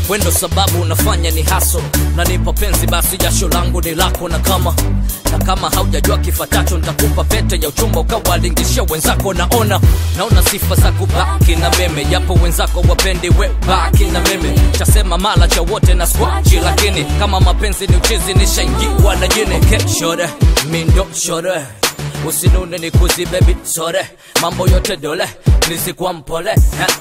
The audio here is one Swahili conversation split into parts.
wendo sababu unafanya ni haso nanipa penzi basi jasho langu ni lako na kama na kama haujajua kifatacho nitakupa pete ya uchumba ukawalingishia wenzako naona naona sifa za kubaki na meme japo wenzako wapendi we baki na meme chasema mala cha wote na skwachi lakini kama mapenzi ni uchizi nishaingiwa na jini okay, shore mindo shore usinune ni kuzi baby sore mambo yote dole nizikuwa mpole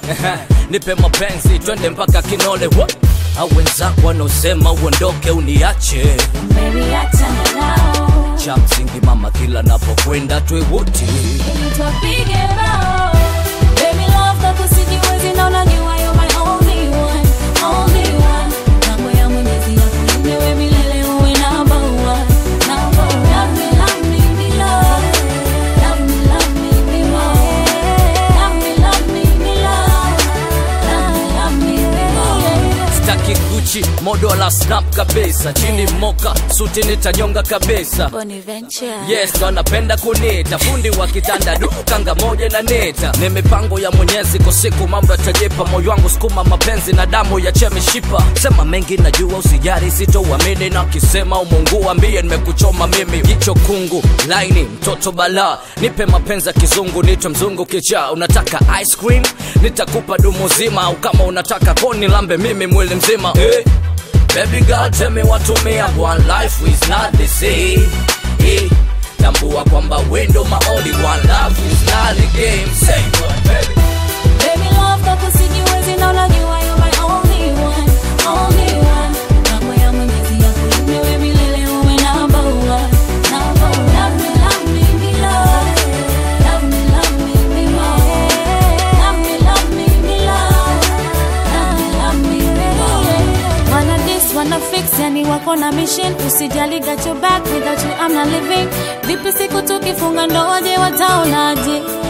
nipe mapenzi twende mpaka kinole Wa- au wenzako wanaosema uondoke uniache Baby, achana nao. cha msingi mama kila napokwenda twewote Ili tupige bao. Baby, love kako sijiwezi na unajua you're my only one, only one. Mambo ya Mwenyezi yakulinde wewe milele uwe number one, number one. Love me, love me, me love. Love me, love me, me more. Love me, love me, me love. Love me, love me, me more. staki guchi modo la snap kabisa chini moka suti nitanyonga kabisa Bonaventure. yes ndo anapenda kunita fundi wa kitanda dukanga moja na neta ni mipango ya mwenyezi kwa siku mambo yatajipa moyo wangu sukuma mapenzi na damu ya chemishipa sema mengi najua usijari sitouamini na kisema umungu ambie nimekuchoma mimi jicho kungu laini mtoto bala nipe mapenzi ya kizungu nitwe mzungu kichaa unataka ice cream nitakupa dumu zima au kama unataka koni lambe mimi mwili mzima hey. Baby girl tell me what to me and one life is not the same hey. Tambua kwamba wendo my only one love is not a game Say what baby Baby love kako sijiwezi na unajua you're my only one, only one. Mambo ya Mwenyezi yakulinde wewe milele uwe number one, number one. Love me, love me, me love. Love me, love me, me more. Love me, love me, me love. Love me, love me, me more. Wanna this, wanna fix, yani wako na mission usijali got your back without you I'm not living vipi siku tukifunga ndoa je wataonaje